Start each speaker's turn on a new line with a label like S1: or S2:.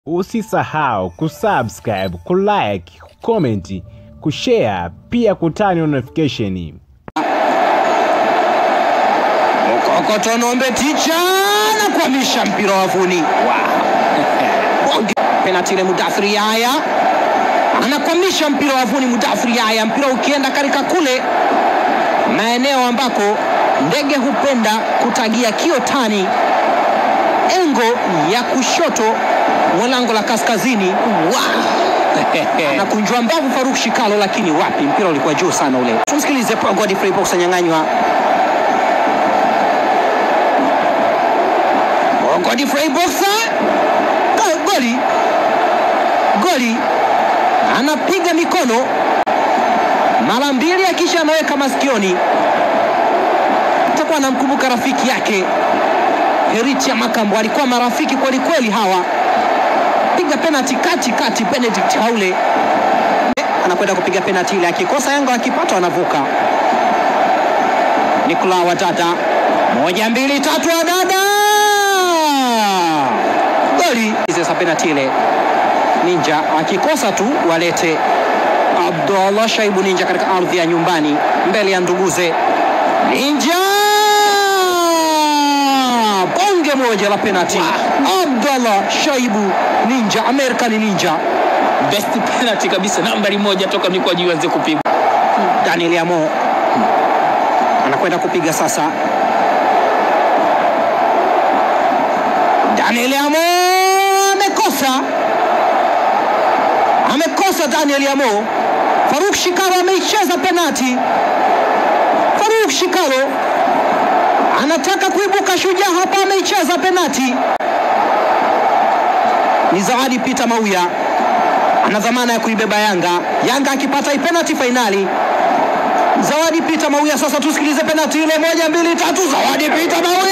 S1: Usisahau kusubscribe, kulike, kucomment, kushare pia kutani notification.
S2: Kokotonombe ticha na kuhamisha mpira wavuni. Wow. Penalti ile Mudathiri Yahya anakwamisha mpira wavuni. Mudathiri Yahya, mpira ukienda katika kule maeneo ambako ndege hupenda kutagia kiotani, engo ya kushoto mwa lango la kaskazini. Wow. Anakunjwa mbavu Faruk Shikalo, lakini wapi, mpira ulikuwa juu sana ule. Tumsikilize Godfrey Box anyang'anywa Godfrey Boxer goli goli, anapiga mikono mara mbili, akisha anaweka masikioni. Atakuwa anamkumbuka rafiki yake Heritia Makambo, alikuwa marafiki kweli kweli hawa. Piga penalti kati kati, Benedict Haule anakwenda kupiga penalti ile, akikosa Yanga akipata wanavuka. Nikola Wadada, moja mbili tatu, Wadada goli sasa penalti ile Ninja akikosa tu walete Abdullah Shaibu Ninja katika ardhi ya nyumbani mbele ya nduguze Ninja bonge moja la penalti wow. Abdullah Shaibu Ninja American Ninja
S3: best penalty kabisa, nambari moja toka mikwaju ianze kupigwa.
S2: Daniel Amo anakwenda kupiga sasa. Daniel Amo amekosa, amekosa Daniel Amo. Faruk Shikalo ameicheza penati. Faruk Shikalo anataka kuibuka shujaa hapa, ameicheza penati. Ni Zawadi Peter Mauya ana dhamana ya kuibeba Yanga. Yanga akipata penati fainali Zawadi Peter Mauya. Sasa tusikilize penati ile, moja mbili tatu, Zawadi Peter Mauya